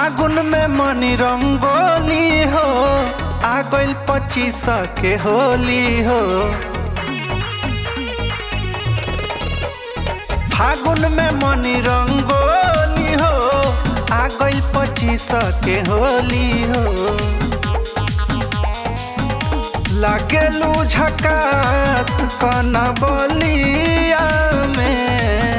फागुन में मनी रंगोली हो आ गइल पच्चीस के होली हो फागुन में मनी रंगोली हो आ गइल पच्चीस के होली हो लागेलू झकास कना बलिया में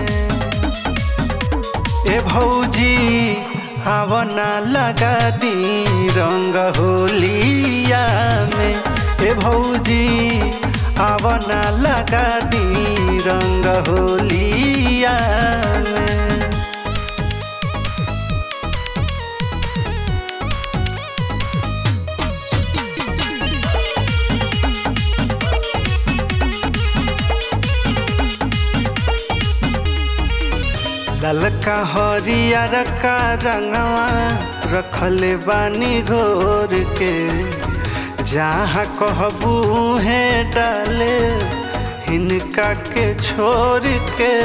ए भौजी आवना लगा दी रंग होलिया में ए भौजी आवना लगा दी रंग होलिया में ललका हरियर का रंगवा रखले बानी घोर के जहाँ कहबू है डाले हिनका के छोड़ के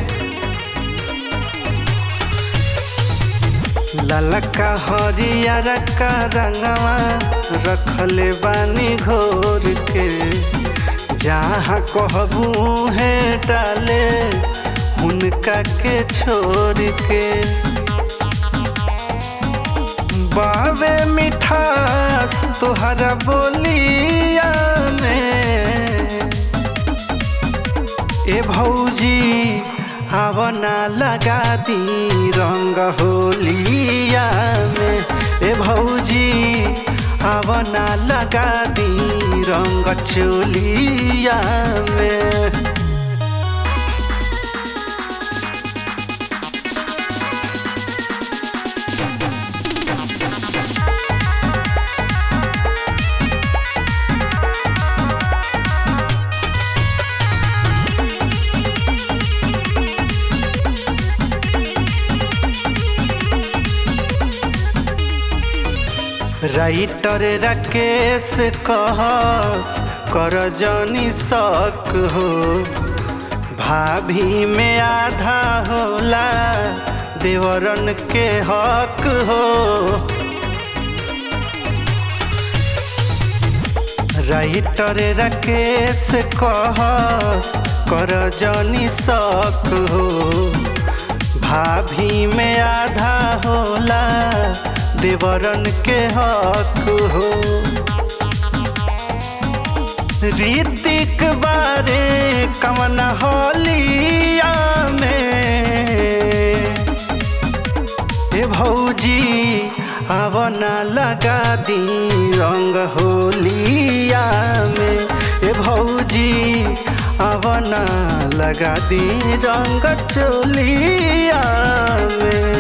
ललका हरियर का रंगवा रखले बानी घोर के जहाँ कहबू है डाले उनका के छोड़ के बावे मिठास तुहरा बोलिया में ए भौजी आवना लगा दी रंग होलिया में ए भौजी आवना लगा दी रंग चोलिया में राइटर राकेश कहस कर जनी शक हो भाभी में आधा होला देवरन के हक हो राइटर राकेश कहस कर जनी शक हो भाभी में आधा होला देवरन के हक हो रीतिक बारे कमन होलिया में ए भौजी आवना लगा दी रंग होलिया में ए भौजी आवना लगा दी रंग चोलिया में